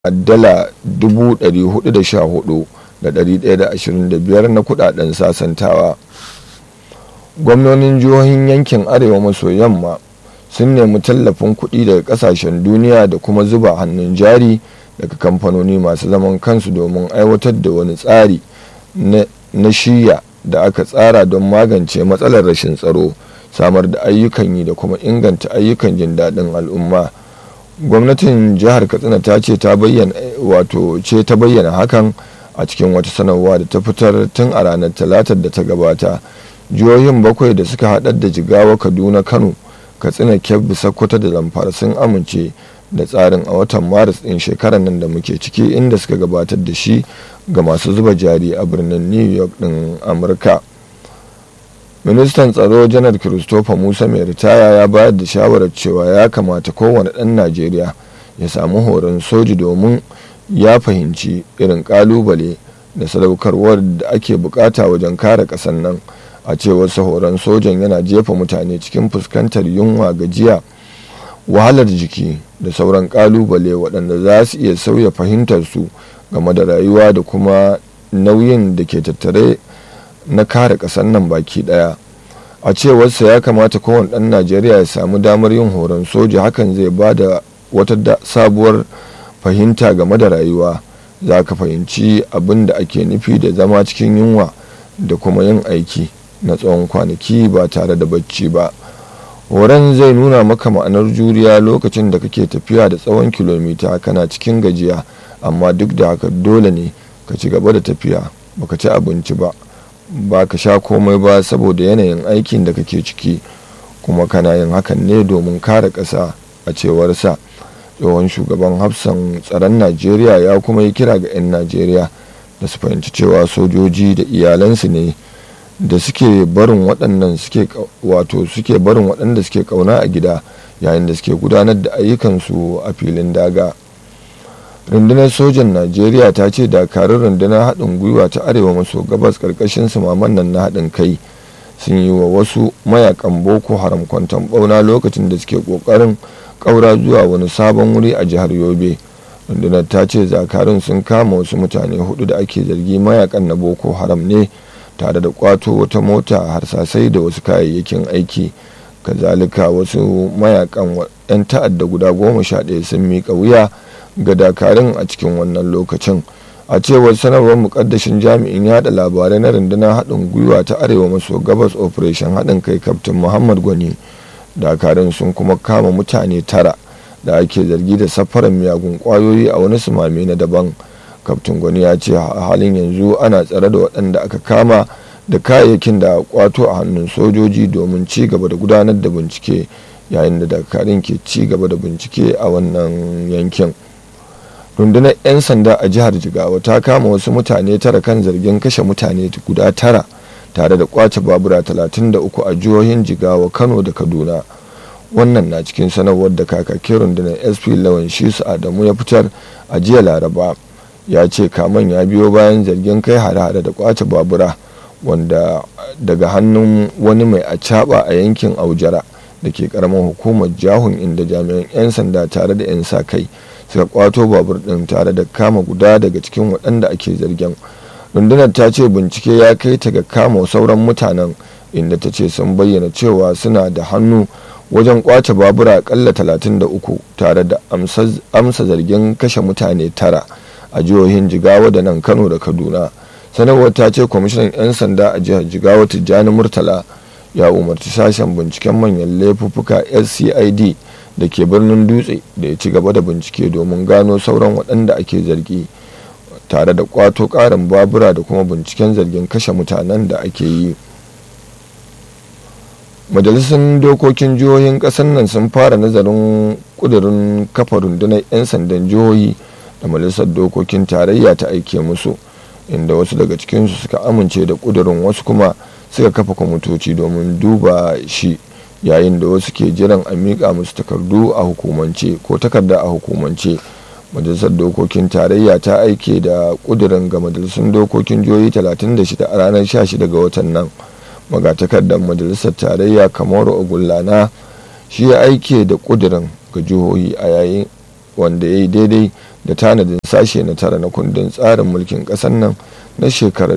dala 414,125 na kudaden sasantawa gwamnonin jihohin yankin arewa maso yamma sun nemi tallafin kuɗi daga ƙasashen duniya da kuma zuba hannun jari daga kamfanoni masu zaman kansu domin aiwatar da wani tsari na shiya da aka tsara don magance matsalar rashin tsaro samar da ayyukan yi da kuma inganta ayyukan jin daɗin al'umma gwamnatin jihar katsina ta ce ta bayyana wato ce ta bayyana hakan a cikin wata sanarwa da ta fitar tun a ranar talatar da ta gabata jihohin bakwai da suka haɗar da jigawa kaduna kano katsina kebbi sokoto da zamfara sun amince da tsarin a watan maris ɗin shekarar nan da muke ciki inda suka gabatar da shi ga masu zuba jari a birnin new york ɗin amurka ministan tsaro janar christopher musa mai ritaya ya bayar da shawarar cewa ya kamata kowane ɗan najeriya ya samu horon soji domin ya fahimci irin kalubale da sadaukarwar da ake bukata wajen kare ƙasar nan a cewar horon sojan yana jefa mutane cikin fuskantar yunwa gajiya wahalar jiki da sauran kalubale waɗanda za su iya sauya fahimtarsu game da rayuwa da kuma nauyin da ke tattare na kare ƙasar nan baki ɗaya a cewarsa ya kamata kowane ɗan najeriya ya samu damar yin horon soja hakan zai ba da wata sabuwar fahimta game da rayuwa za ka fahimci abin da ake nufi da zama cikin yunwa da kuma yin aiki na tsawon kwanaki ba tare da bacci ba horon zai nuna maka ma'anar juriya lokacin da kake tafiya da tsawon kilomita kana cikin gajiya amma duk da haka dole ne ka ci gaba da tafiya baka ci abinci ba ba ka sha komai ba saboda yanayin aikin da kake ciki kuma kana yin hakan ne domin kare ƙasa a cewarsa tsohon shugaban hafsan tsaron najeriya ya kuma yi kira ga 'yan najeriya da su fahimci cewa sojoji da iyalansu ne da suke barin waɗannan suke wato suke barin waɗanda suke ƙauna a gida yayin da suke gudanar da ayyukansu a filin daga rundunar sojan najeriya ta ce dakarun rundunar haɗin gwiwa ta arewa maso gabas ƙarƙashin sumaman nan na haɗin kai sun yi wa wasu mayakan boko haram kwanton ɓauna lokacin da suke ƙoƙarin ƙaura zuwa wani sabon wuri a jihar yobe rundunar ta ce zakarun sun kama wasu mutane hudu da ake zargi mayakan na boko haram ne tare da kwato wata mota harsasai da wasu kayayyakin aiki kazalika wasu mayakan 'yan ta'adda guda goma sha ɗaya sun miƙa wuya ga dakarun a cikin wannan lokacin a cewar sanarwar mukaddashin jami'in yada labarai na rundunar haɗin gwiwa ta arewa maso gabas operation haɗin kai kaftin muhammad gwani dakarun sun kuma kama mutane tara da ake zargi da safarar miyagun kwayoyi a wani sumame na daban kaftin gwani ya ce a halin yanzu ana tsare da waɗanda aka kama da kayayyakin da kwato a hannun sojoji domin ci gaba da gudanar da bincike yayin da dakarun ke ci gaba da bincike a wannan yankin rundunar 'yan sanda a jihar jigawa ta kama wasu mutane tara kan zargin kashe mutane guda tara tare da kwace babura 33 a jihohin jigawa kano da kaduna wannan na cikin sanarwar da kakakin rundunar sp lawan shisu adamu ya fitar a jiya laraba ya ce kaman ya biyo bayan zargin kai hare-hare da kwace babura wanda daga hannun wani mai acaba a yankin aujara da ke karamar hukumar jahun inda jami'an 'yan sanda tare da 'yan sa kai suka kwato babur din tare da kama guda daga cikin waɗanda ake zargin rundunar ta ce bincike ya kai ta ga kama sauran mutanen inda ta ce sun bayyana cewa suna da hannu wajen kwace babura akalla 33 tare da amsa zargin kashe mutane tara a jihohin jigawa da nan kano da kaduna sanarwar ta ce kwamishinan 'yan sanda a jihar jigawa tijjani murtala ya umarci sashen binciken manyan laifuffuka scid da ke birnin dutse da ya ci gaba da bincike domin gano sauran waɗanda ake zargi tare da kwato ƙarin babura da kuma binciken zargin kashe mutanen da ake yi majalisun dokokin jihohin ƙasar nan sun fara nazarin ƙudurin kafa rundunar 'yan sandan jihohi da majalisar dokokin tarayya ta aike musu inda wasu daga cikinsu suka amince da ƙudurin wasu kuma suka kafa kwamitoci domin duba shi yayin da wasu ke jiran a miƙa musu takardu a hukumance ko takarda a hukumance majalisar dokokin tarayya ta aike da ƙudurin ga majalisun dokokin jihohi 36 a ranar 16 ga watan nan magatakardar majalisar tarayya kamar ogullana shi ya aike da ƙudurin ga jihohi a yayin wanda ya yi daidai da tanadin sashe na tara na kundin tsarin mulkin ƙasar nan na shekarar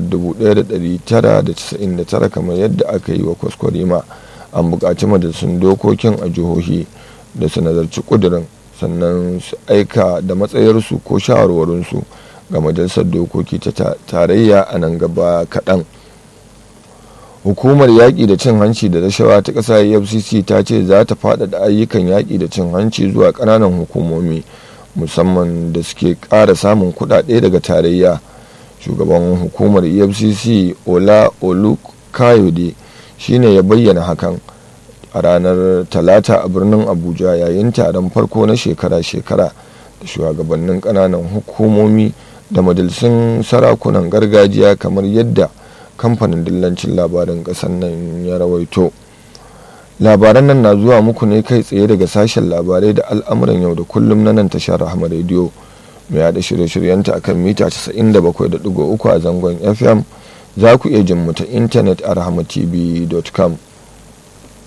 1999 kamar yadda aka yi wa kwaskwarima an buƙaci majalisun dokokin a jihohi da su nazarci ƙudurin sannan su aika da matsayarsu ko shawarwarinsu ga majalisar dokoki ta tarayya a nan gaba kaɗan hukumar yaƙi da cin hanci da rashawa ta ƙasa efcc ta ce za ta faɗaɗa ayyukan yaƙi da cin hanci zuwa ƙananan hukumomi musamman da suke ƙara samun kuɗaɗe daga tarayya shugaban hukumar efcc ola olukayode shine ya bayyana hakan a ranar talata a birnin abuja yayin taron farko na shekara-shekara da shugabannin ƙananan hukumomi da majalisun sarakunan gargajiya kamar yadda kamfanin dillancin labarin ƙasar nan ya rawaito labaran nan na zuwa muku ne kai tsaye daga sashen labarai da al'amuran yau da kullum na nan tashar rahama rediyo mai yada shirye-shiryenta akan mita 97.3 a zangon fm za ku iya jin mu ta intanet a rahamatv.com